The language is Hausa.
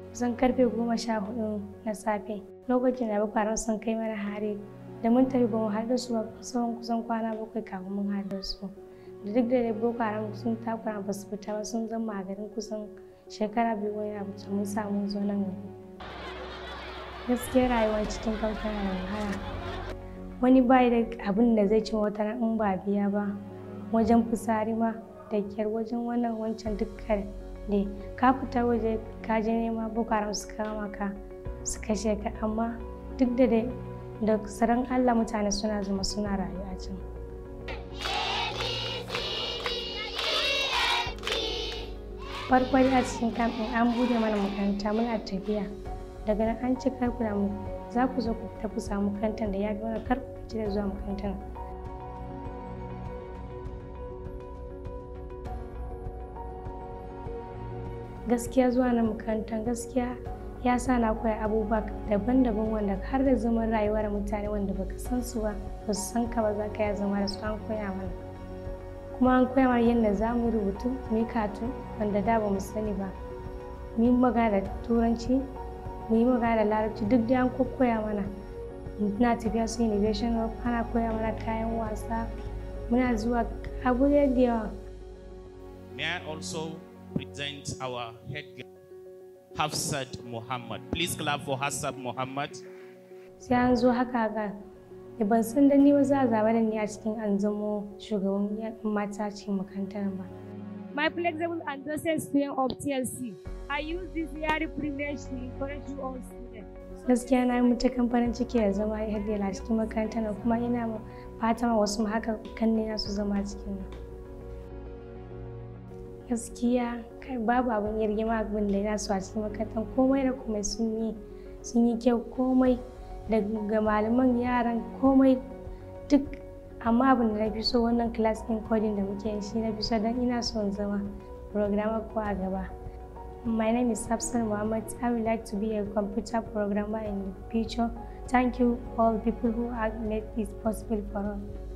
kusan karfe goma sha hudu na safe lokacin da bukwaran sun kai mana hari da mun tafi ba mu haɗu su ba kusan kusan kwana bakwai kafin mun haɗu su da duk da dai boko haram sun takura ba su fita ba sun zama a garin kusan shekara biyu wani abu mun samu zo nan gaskiya rayuwar cikin kamfani da wahala wani bai da abin da zai ci wata in ba biya ba wajen fitsari ma da kyar wajen wannan wancan dukkan ne ka fita waje ka je nema boko haram su kama ka su kashe ka amma duk da dai da tsaron allah mutane suna zama suna rayuwa can farko a cikin kamfin an bude mana makaranta muna tafiya daga nan an ci karku da mu za ku zo ku fita ku samu makarantar da ya fi mana kar ku gaji da zuwa makarantar gaskiya zuwa na makarantar gaskiya ya sa na koya abubuwa daban-daban wanda har da zaman rayuwa da mutane wanda baka san su ba ba su san ka ba za ka ya zama da su an koya mana kuma an koya mana yadda za mu rubutu mu yi katu wanda da ba mu sani ba mu yi magana da turanci mu yi magana da larabci duk da an koya mana muna tafiya su innovation hub ana koya mana kayan wasa muna zuwa abu da yawa May I also present our head girl, Hafsat Muhammad. Please clap for Hafsat Muhammad. sai an zo haka ga da ban san da ni ba za a zaba da ni a cikin an zamo shugaban yan mata cikin makarantar ba My flexible and docent student of TLC. I use this very privilege to encourage you all students. gaskiya na yi matukan farin ciki da zama ya a cikin makarantar nan kuma ina ma fatan wasu ma haka kanne na su zama cikin nan gaskiya kai babu abin yargima abin da ya su a cikin makarantar komai da komai sun yi sun yi kyau komai daga malaman yaran komai duk amma abin da na fi so wannan class din coding da muke yi shi na fi so don ina son zama programmer ko a gaba My name is Hafsan Mohammed. I would like to be a computer programmer in the future. Thank you all people who have made this possible for us.